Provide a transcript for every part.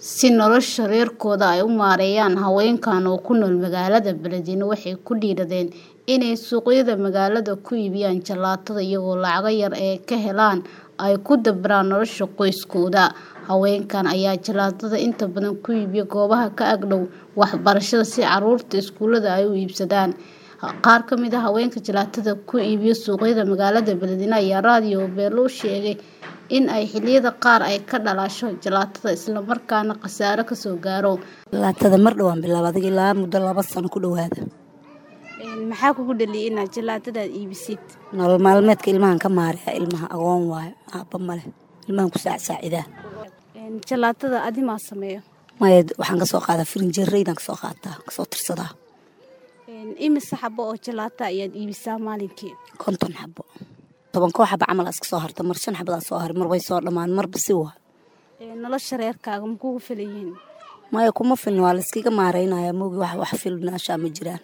si nolosha reerkooda ay u maareeyaan. Haweenkan oo ku nool magaalada Beledweyne waxay ku dhiiradeen inay suuqyada magaalada ku iibiyaan jalaatada iyagoo lacago yar ay ka helaan ay ku dabaraan nolosha qoysaskooda. Haweenkan ayaa jalaatada inta badan ku iibiya goobaha ka ag dhow waxbarashada si carruurta iskuulada ay u iibsadaan. Qaar ka mid ah haweenka jalaatada ku iibiya suuqyada magaalada Beledweyne ayaa raadiyo Beelo u sheegay in ay xilliyada qaar ay ka dhalasho jalaatada isla markaana khasaare ka soo gaaro. Jalaatada mar dhawaan bilaabay adiga ilaa muddo laba sano ku dhawaada. Maxaa kugu dhaliyay inaad jalaatada iibisid? Nolol maalmeedka ilmahan ka maareeya ilmaha agoon waayo aabba male ilmahan ku saacidaa. Jalaatada adi maa sameeyo? Maya waxaan ka soo qaadaa firinjeeraydan ka soo qaataa ka soo tirsadaa Imise xabo oo jalaata ayaad iibisaa maalinkii? konton xabo toban koo xabo camal iska soo harta mar shan xabadaan soo haray mar way soo dhammaan marba si waa Nolosha reerkaaga ma kugu filan yihiin? maya kuma filin waa la iskaga maareynaya moogi wax wax filnaashaa ma jiraan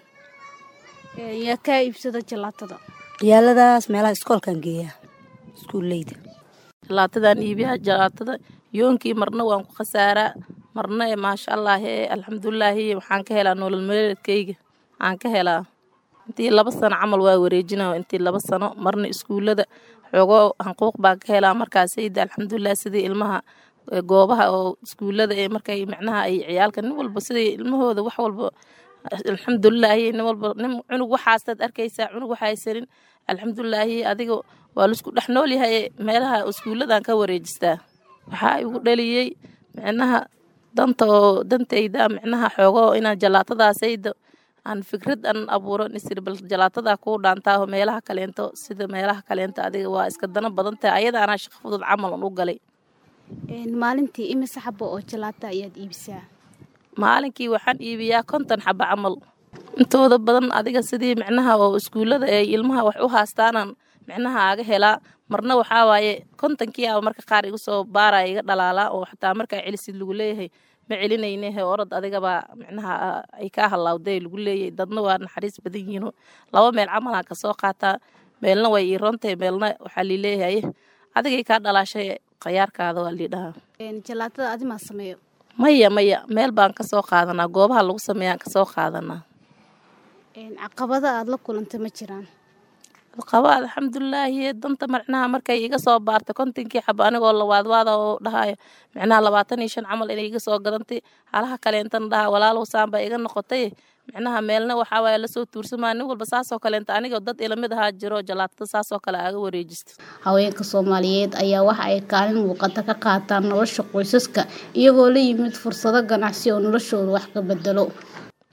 Yaa kaa iibsada jalaatada? ciyaaladaas meelaha iskoolkaan geeyaa iskuuleyda jalaatadan iibiyaa jalaatada yoonkii marna waan ku khasaaraa marna ee maasha allah ee alxamdulilaahi waxaan ka helaa nolol maalmeedkayga waxaan ka helaa intii laba sano camal waa wareejinaa intii laba sano marna iskuulada xoogoo hanquuq baan ka helaa markaasayda alxamdulilah sidii ilmaha ee goobaha oo iskuulada ee markay macnaha ay ciyaalka nin walba sidii ilmahooda wax walba alxamdulilaahi nin walba nin cunug waxaasaad arkaysaa cunug waxa haysanin alxamdulilaahi adiga waa laisku dhex nool yahay meelaha iskuuladan ka wareejistaa waxaa igu dhaliyey micnaha danta oo dantayda micnaha xoogoo inaan jalaatadaasayda aan fikrad aan abuuro nisir bal jalaatada kuu dhaantaa meelaha kaleento sida meelaha kaleento adiga waa iska dana badan tahay ayada anaa shaqo fudud camal aan u galay Maalintii imise xabo oo jalaata ayaad iibisaa? maalinkii waxaan iibiyaa konton xaba camal intooda badan adiga sidii micnaha oo iskuulada ay ilmaha wax u haastaanan micnaha aga helaa marna waxaa waaye kontonkii aba marka qaar igu soo baaraya iga dhalaalaa oo xataa markaa celisid lagu leeyahay ma celinayne he orod adigabaa micnaha ay kaa halaawday lagu leeyahay dadna waa naxariis badan yihiin laba meel camalaan kasoo qaataa meelna way ii rontahay meelna waxaa lii leeyahay adigay kaa dhalaashay khayaarkaada waa lii dhahaa Jalaatada adi maa sameeyo? maya maya meel baan kasoo qaadanaa goobaha lagu sameeyaan kasoo qaadanaa Caqabada aad la kulantay ma jiraan? qaba alxamdulilaahi danta macnaha markay iga soo baartay kontonkii xaba anigoo lawaadwaada oo dhahayo micnaha labaatan iyo shan camal inay iga soo gadantay halaha kaleentana dhaha walaalow saan baa iga noqotay micnaha meelna waxaa waaye lasoo tuursamaa nin walba saasoo kaleenta anigoo dad ilamid ahaa jiro jalaatada saasoo kale aaga wareejisto Haweenka Soomaaliyeed ayaa waxa ay kaalin muuqata ka qaataan nolosha qoysaska iyagoo la yimid fursado ganacsi oo noloshooda wax ka bedelo.